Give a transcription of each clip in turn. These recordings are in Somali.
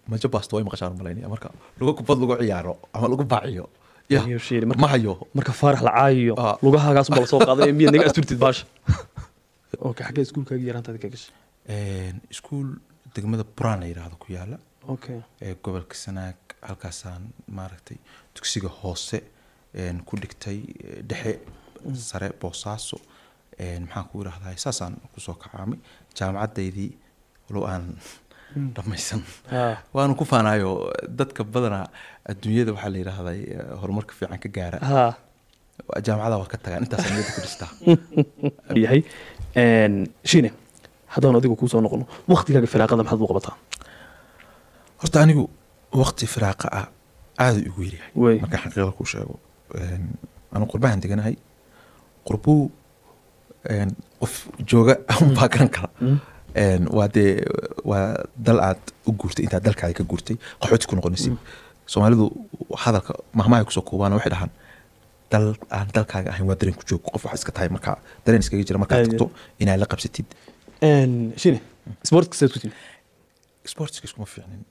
majo baasto way maqashaan malaynaya marka lagu kubad lagu ciyaaro ama lagu baaciyo ya Iyo shiiri, marka- ma hayo marka faarax la caayiyo Ah. lugahagaas baa lasoo qaaday miyaad naga asturtid baasha okay xaggee iskuulkaagii yaraantaadi ka gashay iskuul degmada buraan la yidhaahdo ku yaala okay ee gobolka sanaag halkaasaan maaragtay dugsiga hoose een, ku dhigtay eh, dhexe sare boosaaso een, maxaan ku idhahdaa saasaan kusoo kacaamay jaamacaddaydii walow aan dhammaysan Ah. waanu ku faanayo dadka badanaa adduunyada waxaa la yidhaahdaa eh, horumarka fiican ka gaara ha jaamacada waa ka tagaan intaas niyada ku dhistaa yahay shine haddaan adigu kuu soo noqono waktigaaga firaaqada maxaad u qabataa horta anigu waqti firaaqa ah aada igu Wey. yaryahay markaan xaqiiqada ku sheego Een, anu qurbahan deganahay qurbuu een, qof jooga unbaa garan kara Een, waa dee waa dal aad u guurtay intaad dalkaada ka guurtay qaxooti ku noqonaysid soomaalidu hadalka mahmahay kusoo koobaan waxay dhahaan dal aan dalkaaga ahayn waa dareen ku joog qof wax iska tahay markaa dareen iskaga jira markaad Aad iyo tagto inaad la qabsatid shine sportka saad ku timi sportska iskuma fiicnin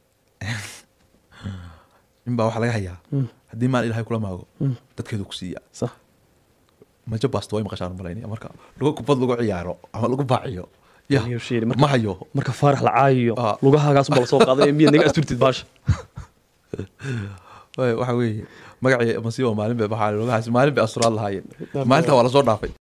nin baa waxaa laga hayaa haddii maal ilahay kula maago dadkeedu ku siiya sax majo baasto way maqashaan malaynaya marka lagu kubad lagu ciyaaro ama lagu baaciyo ya Iyo shiiri, marka- ma hayo marka faarax la caayiyo Ah. lugahagaas baa lasoo qaaday miyaad naga asturtid baasha Waay, waxa weeye magacii masiibo maalin bay baxaa maalin bay asturaad lahaayeen maalintaa waa lasoo dhaafay